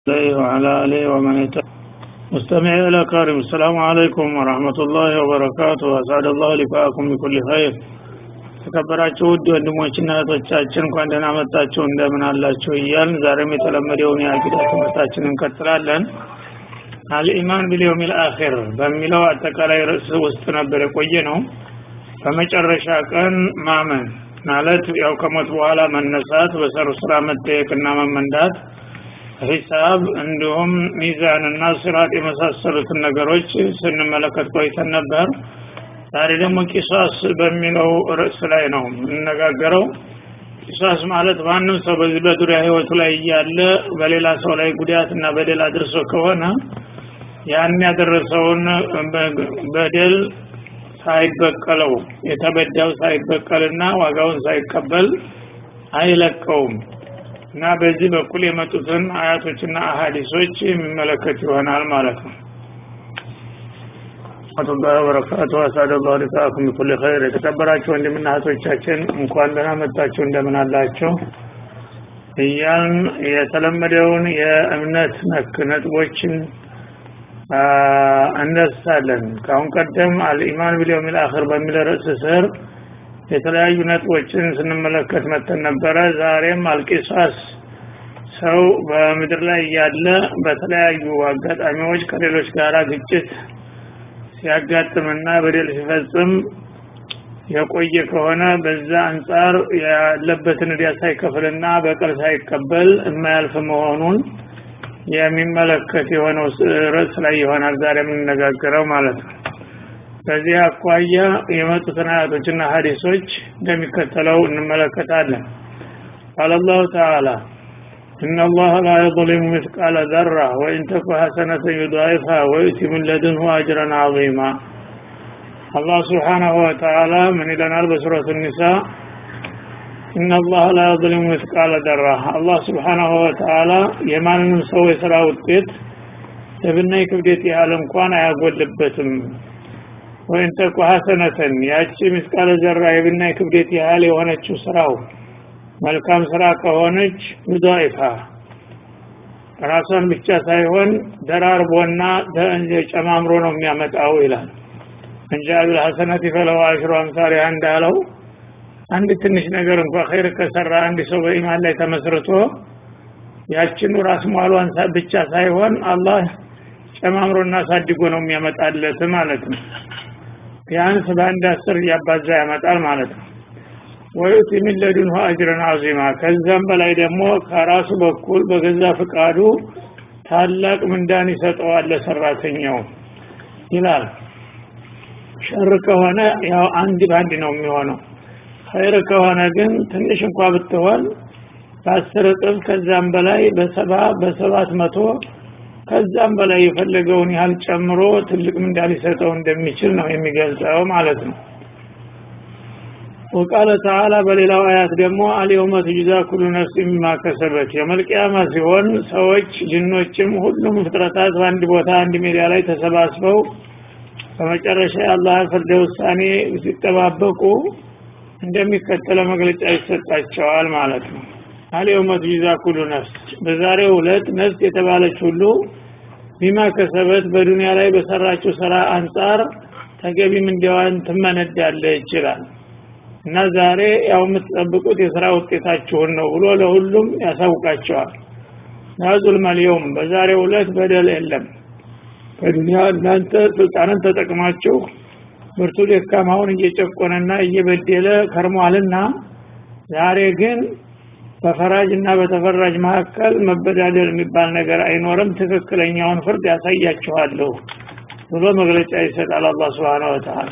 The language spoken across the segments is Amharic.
عليه وعلى آله ومن اهتدى مستمعي الأكارم السلام عليكم ورحمة الله وبركاته أسعد الله لقاءكم بكل خير ተከበራችሁ ውድ ወንድሞችና እህቶቻችን እንኳን ደህና መጣችሁ እንደምን አላችሁ እያልን ዛሬም የተለመደውን የአቂዳ ትምህርታችንን እንቀጥላለን አልኢማን ቢልየውም ልአኪር በሚለው አጠቃላይ ርዕስ ውስጥ ነበር የቆየ ነው በመጨረሻ ቀን ማመን ማለት ያው ከሞት በኋላ መነሳት በሰሩ ስራ መጠየቅና መመንዳት ሂሳብ እንዲሁም ሚዛንና ስርዓት የመሳሰሉትን ነገሮች ስንመለከት ቆይተን ነበር ዛሬ ደግሞ ቂሳስ በሚለው ርዕስ ላይ ነው የምንነጋገረው ቂሳስ ማለት ማንም ሰው በዚህ በዱሪያ ህይወቱ ላይ እያለ በሌላ ሰው ላይ ጉዳት እና በደል አድርሶ ከሆነ ያን ያደረሰውን በደል ሳይበቀለው የተበዳው ሳይበቀልና ዋጋውን ሳይቀበል አይለቀውም እና በዚህ በኩል የመጡትን አያቶችና አሀዲሶች የሚመለከት ይሆናል ማለት ነው ወረህመቱላሂ ወበረካቱ አሳደላሁ ሊቃኩም ቢኩል ኸይር የተከበራችሁ ወንድምና እህቶቻችን እንኳን ደህና መጣችሁ እንደምን አላችሁ እያልን የተለመደውን የእምነት ነክ ነጥቦችን እነሳለን ከአሁን ቀደም አልኢማን ቢልየውም ልአክር በሚል ርዕስ ስር የተለያዩ ነጥቦችን ስንመለከት መተን ነበረ ዛሬም አልቂሳስ ሰው በምድር ላይ ያለ በተለያዩ አጋጣሚዎች ከሌሎች ጋር ግጭት ሲያጋጥምና በደል ሲፈጽም የቆየ ከሆነ በዛ አንጻር ያለበትን እዲያ ሳይከፍልና በቀል ሳይቀበል የማያልፍ መሆኑን የሚመለከት የሆነው ርዕስ ላይ ይሆናል ዛሬ የምንነጋገረው ማለት ነው በዚህ አኳያ የመጡትን አያቶችና ሀዲሶች እንደሚከተለው እንመለከታለን ቃል አላሁ ተዓላ إن الله لا يظلم مثقال ذرة وإن تك حسنة يضاعفها ويؤتي من لدنه أجرا عظيما الله سبحانه وتعالى من إلى بسورة النساء إن الله لا يظلم مثقال ذرة الله سبحانه وتعالى يمان سوى سرا ውጤት የብናይ ክብደት ያህል እንኳን አያጎልበትም ወይን ተኩ ሐሰነተን ያቺ ምስቃለ ዘራ የብናይ ክብደት ያህል የሆነችው ስራው መልካም ስራ ከሆነች ዩዳይፋ ራሷን ብቻ ሳይሆን ደራርቦና ጨማምሮ ነው የሚያመጣው ይላል እንጂ አብል ሐሰነት ፈለው አሽሩ አምሳሪያ እንዳለው አንድ ትንሽ ነገር እንኳ ኸይር ከሰራ አንድ ሰው በኢማን ላይ ተመስርቶ ያችኑ ራስ ሟሏን ብቻ ሳይሆን አላህ ጨማምሮና ሳድጎ ነው የሚያመጣለት ማለት ነው ቢያንስ በአንድ አስር እያባዛ ያመጣል ማለት ነው ወዩቲ ሚን ለዱንሁ አጅረን አዚማ ከዛም በላይ ደግሞ ከራሱ በኩል በገዛ ፍቃዱ ታላቅ ምንዳን ይሰጠዋል ለሰራተኛው ይላል ሸር ከሆነ ያው አንድ ባንድ ነው የሚሆነው ኸይር ከሆነ ግን ትንሽ እንኳ ብትሆን በአስር እጥፍ ከዛም በላይ በሰባ በሰባት መቶ ከዛም በላይ የፈለገውን ያህል ጨምሮ ትልቅ ምንዳ ሊሰጠው እንደሚችል ነው የሚገልጸው ማለት ነው ወቃለ ተዓላ በሌላው አያት ደግሞ አልየውመ ትጅዛ ኩሉ ነፍስ ሚማ ከሰበት የመልቅያማ ሲሆን ሰዎች ጅኖችም ሁሉም ፍጥረታት በአንድ ቦታ አንድ ሜዳ ላይ ተሰባስበው በመጨረሻ የአላህ ፍርደ ውሳኔ ሲጠባበቁ እንደሚከተለው መግለጫ ይሰጣቸዋል ማለት ነው አልየውመ ትጅዛ ኩሉ ነፍስ በዛሬው ዕለት ነፍስ የተባለች ሁሉ ቢማ ከሰበት በዱንያ ላይ በሰራችው ስራ አንጻር ተገቢ ምንዲያዋን ትመነዳለ ይችላል እና ዛሬ ያው የምትጠብቁት የስራ ውጤታችሁን ነው ብሎ ለሁሉም ያሳውቃቸዋል ናዙል መልየውም በዛሬው ዕለት በደል የለም በዱንያ እናንተ ስልጣንን ተጠቅማችሁ ብርቱ ደካማውን እየጨቆነና እየበደለ ከርሟልና ዛሬ ግን በፈራጅ እና በተፈራጅ መካከል መበዳደል የሚባል ነገር አይኖርም ትክክለኛውን ፍርድ ያሳያችኋለሁ ብሎ መግለጫ ይሰጣል አላህ Subhanahu Wa Ta'ala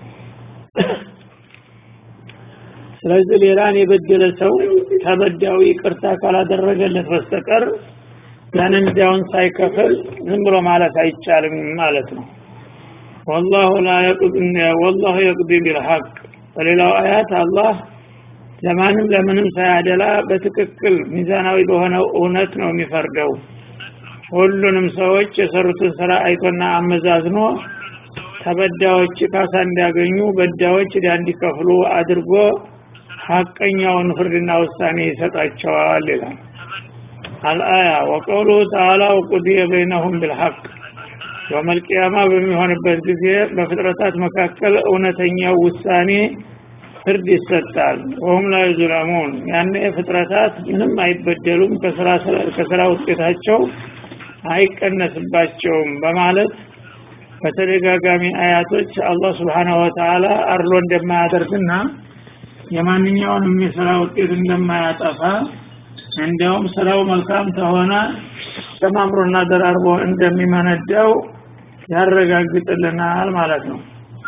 ስለዚህ ሌላን የበደለ ሰው ተበዳዊ ይቅርታ ካላደረገለት በስተቀር ያንን ዳውን ሳይከፍል ዝም ብሎ ማለት አይቻልም ማለት ነው والله لا يقضي والله يقضي بالحق በሌላው አያት አላህ ለማንም ለምንም ሳያደላ በትክክል ሚዛናዊ በሆነው እውነት ነው የሚፈርደው ሁሉንም ሰዎች የሰሩትን ስራ አይቶና አመዛዝኖ ተበዳዎች ካሳ እንዲያገኙ በዳዎች ዕዳ እንዲከፍሉ አድርጎ ሀቀኛውን ፍርድና ውሳኔ ይሰጣቸዋል ይላል አልአያ ወቀውሉሁ ተዓላ ወቁድየ በይነሁም ቢልሐቅ የውመልቅያማ በሚሆንበት ጊዜ በፍጥረታት መካከል እውነተኛው ውሳኔ ፍርድ ይሰጣል ወሁም ላይ ዙለሙን ያኔ ፍጥረታት ምንም አይበደሉም ከስራ ውጤታቸው አይቀነስባቸውም በማለት በተደጋጋሚ አያቶች አላህ ስብሓናሁ ወተዓላ አርሎ እንደማያደርግና የማንኛውንም የስራ ውጤት እንደማያጠፋ እንዲያውም ስራው መልካም ከሆነ ተማምሮና ደራርቦ እንደሚመነዳው ያረጋግጥልናል ማለት ነው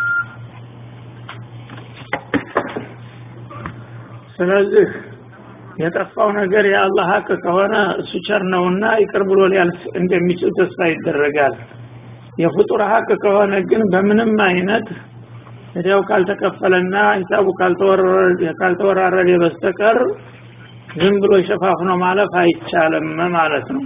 ስለዚህ የጠፋው ነገር የአላህ ሀቅ ከሆነ እሱ ቸር ነውና ይቅር ብሎ ሊያልፍ እንደሚችል ተስፋ ይደረጋል የፍጡር ሀቅ ከሆነ ግን በምንም አይነት እዲያው ካልተከፈለና ሂሳቡ ካልተወራረደ በስተቀር ዝም ብሎ ሸፋፍኖ ማለፍ አይቻልም ማለት ነው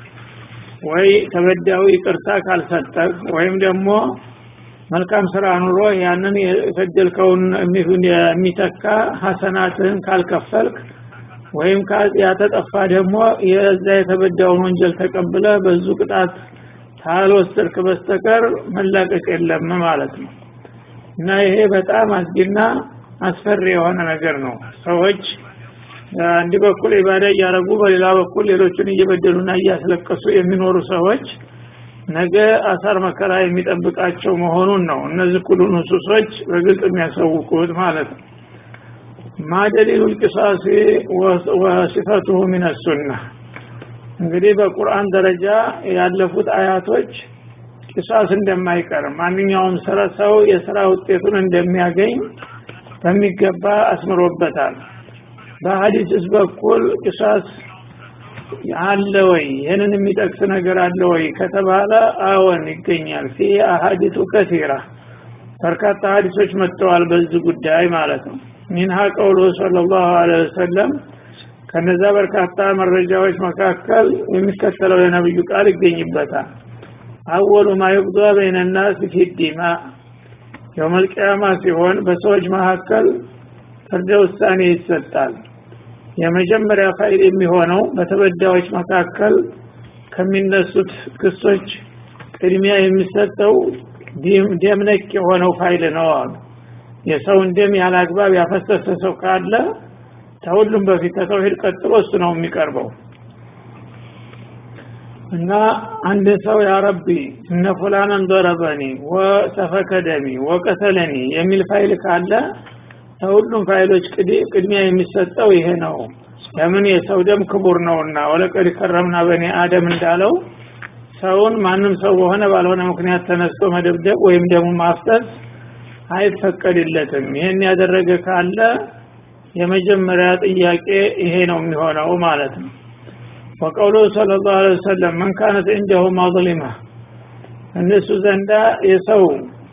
ወይ ተበዳዩ ይቅርታ ካልሰጠህ ወይም ደግሞ መልካም ስራ ኑሮ ያንን የፈጀልከውን የሚተካ ሀሰናትህን ካልከፈልክ ወይም ያተጠፋ ደግሞ የዛ የተበዳውን ወንጀል ተቀብለ በዙ ቅጣት ካልወሰድክ በስተቀር መላቀቅ የለም ማለት ነው እና ይሄ በጣም አስጊና አስፈሪ የሆነ ነገር ነው ሰዎች አንድ በኩል ኢባዳ እያደረጉ በሌላ በኩል ሌሎችን እየበደሉና እያስለቀሱ የሚኖሩ ሰዎች ነገ አሳር መከራ የሚጠብቃቸው መሆኑን ነው እነዚህ ሁሉ ንሱሶች በግልጽ የሚያሳውቁት ማለት ነው ማ ደሊሉ ልቅሳሲ ወሲፈቱሁ ምን ሱና እንግዲህ በቁርአን ደረጃ ያለፉት አያቶች ቂሳስ እንደማይቀር ማንኛውም ስራ ሰው የስራ ውጤቱን እንደሚያገኝ በሚገባ አስምሮበታል በሀዲስስ በኩል ቂሳስ አለ ወይ ይህንን የሚጠቅስ ነገር አለ ወይ ከተባለ አዎን ይገኛል ፊ አሀዲቱ ከሲራ በርካታ ሀዲሶች መጥተዋል በዚህ ጉዳይ ማለት ነው ሚንሃ ቀውሉ صلى الله عليه وسلم ከነዛ በርካታ መረጃዎች መካከል የሚከተለው የነብዩ ቃል ይገኝበታል አወሉ ማ ይቅዷ በይነ ናስ ፊ ዲማ የውመል ቂያማ ሲሆን በሰዎች መካከል ፍርደ ውሳኔ ይሰጣል የመጀመሪያ ፋይል የሚሆነው በተበዳዮች መካከል ከሚነሱት ክሶች ቅድሚያ የሚሰጠው ደምነክ የሆነው ፋይል ነው አሉ የሰውን ደም ያለ አግባብ ያፈሰሰ ሰው ካለ ከሁሉም በፊት ከተውሂድ ቀጥሎ እሱ ነው የሚቀርበው እና አንድ ሰው ያ ረቢ እነ ፉላናን ضربني ወሰፈከ ደሚ ወቀተለኒ የሚል ፋይል ካለ ከሁሉም ፋይሎች ቅድሚያ የሚሰጠው ይሄ ነው ለምን የሰው ደም ክቡር ነውና ወለቀድ ከረምና በኔ አደም እንዳለው ሰውን ማንም ሰው በሆነ ባልሆነ ምክንያት ተነስቶ መደብደብ ወይም ደግሞ ማፍሰስ አይፈቀድለትም ይሄን ያደረገ ካለ የመጀመሪያ ጥያቄ ይሄ ነው የሚሆነው ማለት ነው ወቀውሉ صلى الله عليه وسلم من كانت عنده مظلمه እነሱ ዘንዳ የሰው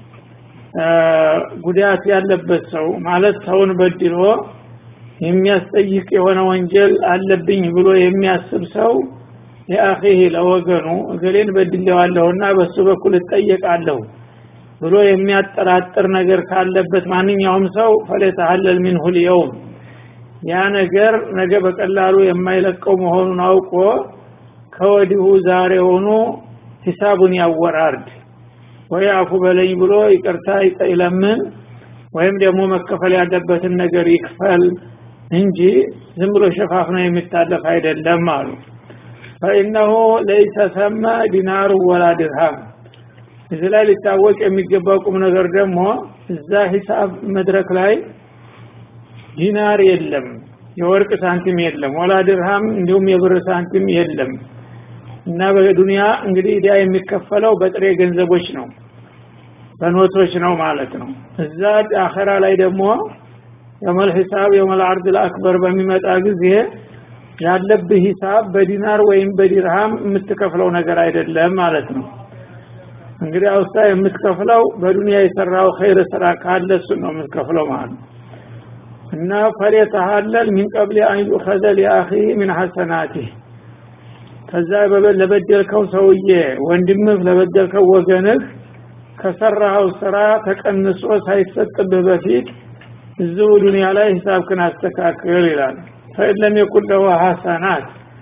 ጉዳት ያለበት ሰው ማለት ሰውን በድሎ የሚያስጠይቅ የሆነ ወንጀል አለብኝ ብሎ የሚያስብ ሰው የአኺህ ለወገኑ እገሌን በድሌዋለሁና በሱ በኩል እጠየቃለሁ ብሎ የሚያጠራጥር ነገር ካለበት ማንኛውም ሰው ፈለተሐለል ሚንሁ ልየውም ያ ነገር ነገ በቀላሉ የማይለቀው መሆኑን አውቆ ከወዲሁ ዛሬ ሆኖ ሂሳቡን ያወራርድ ወይ አፉ በለኝ ብሎ ይቅርታ ይለምን ወይም ደግሞ መከፈል ያለበትን ነገር ይክፈል እንጂ ዝም ብሎ ሸፋፍኖ የሚታለፍ አይደለም አሉ ፈኢነሁ ለይሰ ሰመ ዲናሩ ወላ ድርሃም እዚህ ላይ ሊታወቅ የሚገባው ቁም ነገር ደግሞ እዛ ሂሳብ መድረክ ላይ ዲናር የለም የወርቅ ሳንቲም የለም ወላ ድርሃም እንዲሁም የብር ሳንቲም የለም እና በዱንያ እንግዲህ ዲያ የሚከፈለው በጥሬ ገንዘቦች ነው በኖቶች ነው ማለት ነው እዛ አኸራ ላይ ደግሞ የመል ሂሳብ የመል አርድ ለአክበር በሚመጣ ጊዜ ያለብህ ሂሳብ በዲናር ወይም በዲርሃም የምትከፍለው ነገር አይደለም ማለት ነው እንግዲህ አውስታ የምትከፍለው በዱንያ የሰራው ኸይር ስራ ካለ እሱ ነው የምትከፍለው ማለት ነው እና ፈሌተሃለል ሚን ቀብል አን ዩኸዘ ሊአኺ ሚን ሐሰናቲህ ከዛ ለበደልከው ሰውዬ ወንድምህ ለበደልከው ወገንህ ከሰራኸው ስራ ተቀንሶ ሳይሰጥብህ በፊት እዚሁ ዱንያ ላይ ሂሳብክን አስተካክል ይላል ፈኢለም የኩን ለሁ ሐሰናት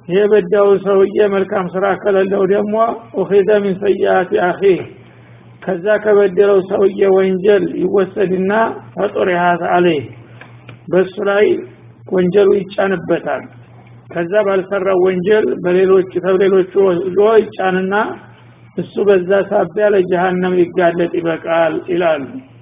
የበዳው ሰውዬ መልካም ስራ ከሌለው ደግሞ ኡኺዘ ሚን ሰይአቲ አኺህ ከዛ ከበደለው ሰውዬ ወንጀል ይወሰድና ፈጡሪሃት አለይህ በሱ ላይ ወንጀሉ ይጫንበታል ከዛ ባልሰራው ወንጀል በሌሎች ከሌሎቹ ወስዶ ይጫንና እሱ በዛ ሳቢያ ለጀሃነም ሊጋለጥ ይበቃል ይላሉ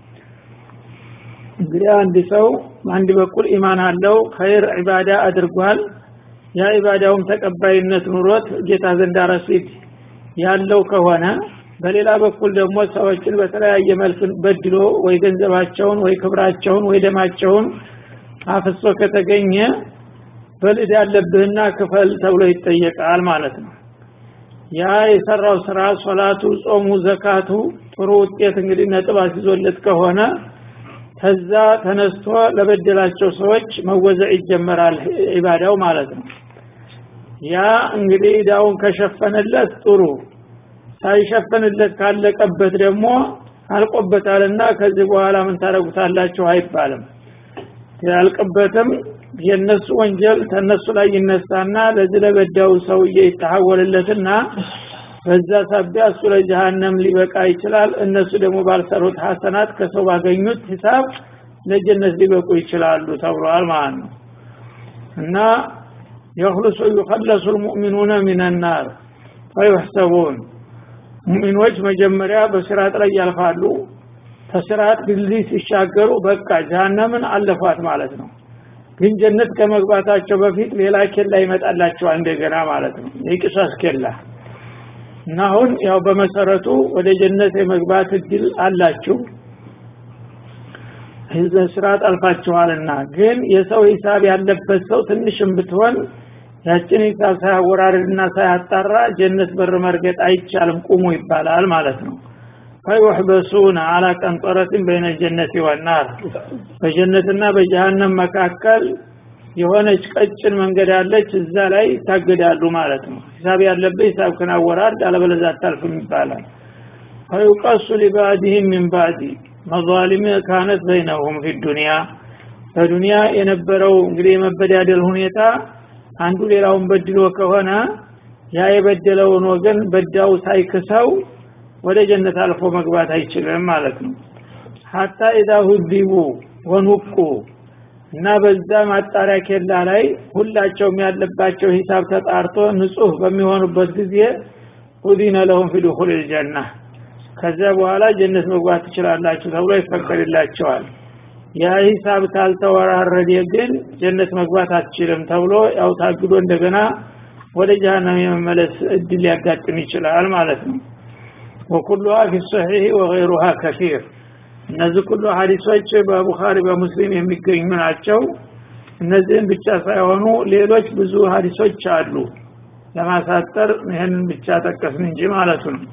እንግዲህ አንድ ሰው አንድ በኩል ኢማን አለው ኸይር ዒባዳ አድርጓል ያ ዒባዳውም ተቀባይነት ኑሮት ጌታ ዘንዳ ረሲድ ያለው ከሆነ በሌላ በኩል ደግሞ ሰዎችን በተለያየ መልክ በድሎ ወይ ገንዘባቸውን ወይ ክብራቸውን ወይ ደማቸውን አፍሶ ከተገኘ በልድ ያለብህና ክፈል ተብሎ ይጠየቃል ማለት ነው ያ የሰራው ስራ ሶላቱ ጾሙ ዘካቱ ጥሩ ውጤት እንግዲህ ነጥብ አስይዞለት ከሆነ ከዛ ተነስቶ ለበደላቸው ሰዎች መወዘዕ ይጀመራል ኢባዳው ማለት ነው ያ እንግዲህ ዳውን ከሸፈነለት ጥሩ ሳይሸፈንለት ካለቀበት ደግሞ አልቆበታልና ከዚህ በኋላ ምን ታደረጉታላችሁ አይባልም ያልቅበትም የነሱ ወንጀል ተነሱ ላይ ይነሳና ለዚህ ለበዳው ሰውዬ ይተሐወልለትና በዛ ሳቢያ እሱ ለጀሃነም ሊበቃ ይችላል እነሱ ደግሞ ባልሰሩት ሐሰናት ከሰው ባገኙት ሂሳብ ለጀነት ሊበቁ ይችላሉ ተብሏል ማለት ነው እና የኽልሱ ዩኸለሱ ልሙእሚኑነ ሚነናር ፈዩሕሰቡን ሙእሚኖች መጀመሪያ በስርዓት ላይ ያልፋሉ ከስርዓት ድልድይ ሲሻገሩ በቃ ጀሃነምን አለፏት ማለት ነው ግን ጀነት ከመግባታቸው በፊት ሌላ ኬላ ይመጣላቸዋል እንደገና ማለት ነው የቂሳስ ኬላ እና አሁን ያው በመሰረቱ ወደ ጀነት የመግባት እድል አላችሁ ስርዓት አልፋችኋልና ግን የሰው ሂሳብ ያለበት ሰው ትንሽም ብትሆን ያችን ሂሳብ ሳያወራርድና ሳያጣራ ጀነት በር መርገጥ አይቻልም ቁሙ ይባላል ማለት ነው ፈዩሕበሱን አላ ቀንጠረትን በይነ ጀነት ወናር በጀነትና በጀሃነም መካከል የሆነች ቀጭን መንገድ አለች እዛ ላይ ይታገዳሉ ማለት ነው ሂሳብ ያለበት ሂሳብ ክናወራርድ አለበለዛ አታልፍም ይባላል ፈዩቀሱ ሊባዕድህም ሚን ባዕድ መዛሊም ካነት በይነሁም ፊ ዱንያ በዱንያ የነበረው እንግዲህ የመበዳደል ሁኔታ አንዱ ሌላውን በድሎ ከሆነ ያ የበደለውን ወገን በዳው ሳይክሰው ወደ ጀነት አልፎ መግባት አይችልም ማለት ነው ሀታ ኢዛ ሁዲቡ ወኑቁ እና በዛ ማጣሪያ ኬላ ላይ ሁላቸውም ያለባቸው ሂሳብ ተጣርቶ ንጹህ በሚሆኑበት ጊዜ ኡዚነ ለሁም ፊ ዱኹል ልጀና ከዚያ በኋላ ጀነት መግባት ትችላላችሁ ተብሎ ይፈቀድላቸዋል ያ ሂሳብ ካልተወራረደ ግን ጀነት መግባት አትችልም ተብሎ ያው ታግዶ እንደገና ወደ ጀሃነም የመመለስ እድል ሊያጋጥም ይችላል ማለት ነው ወኩሉሃ ፊ ሰሒህ ወገይሩሃ ከፊር እነዚህ ሁሉ ሀዲሶች በቡኻሪ በሙስሊም የሚገኙ ናቸው እነዚህን ብቻ ሳይሆኑ ሌሎች ብዙ ሀዲሶች አሉ ለማሳጠር ይህንን ብቻ ጠቀስን እንጂ ማለቱ ነው